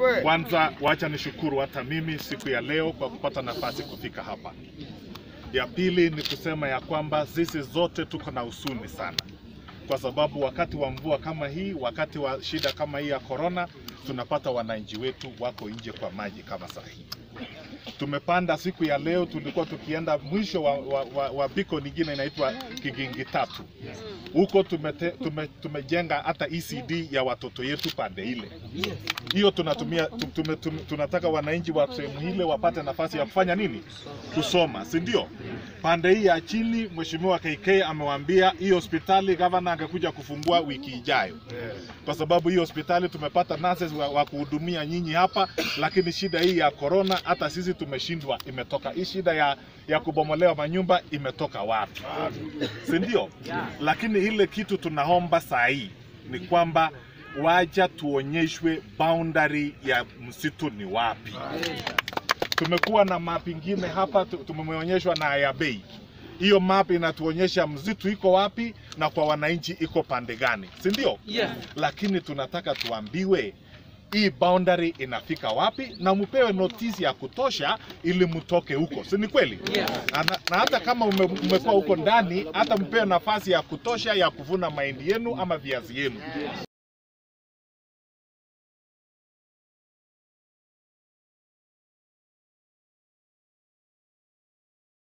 Kwanza wacha nishukuru hata mimi siku ya leo kwa kupata nafasi kufika hapa. Ya pili ni kusema ya kwamba sisi zote tuko na husuni sana, kwa sababu wakati wa mvua kama hii, wakati wa shida kama hii ya korona, tunapata wananchi wetu wako nje kwa maji kama saa hii. Tumepanda siku ya leo, tulikuwa tukienda mwisho wa, wa, wa, wa biko nyingine inaitwa Kigingi tatu huko tumete, tume, tumejenga hata ECD ya watoto yetu pande ile hiyo tunatumia tu- tume, tume, tunataka wananchi wa sehemu ile wapate nafasi ya kufanya nini? Kusoma, si ndio? Pande hii ya chini, mheshimiwa KK amewaambia hii hospitali gavana angekuja kufungua wiki ijayo, kwa sababu hii hospitali tumepata nurses wa, wa kuhudumia nyinyi hapa, lakini shida hii ya corona hata sisi tumeshindwa. Imetoka hii shida ya, ya kubomolewa manyumba imetoka wapi? si ndio? Lakini ile kitu tunaomba saa hii ni kwamba waja tuonyeshwe boundary ya msitu ni wapi. Tumekuwa na map ingine hapa tu- tumeonyeshwa na ya bei. Hiyo map inatuonyesha msitu iko wapi na kwa wananchi iko pande gani, si ndio? Yes. Lakini tunataka tuambiwe hii boundary inafika wapi na mpewe notisi ya kutosha ili mtoke huko, si ni kweli? Yes. Na, na hata kama ume, umekuwa huko ndani, hata mpewe nafasi ya kutosha ya kuvuna mahindi yenu ama viazi yenu.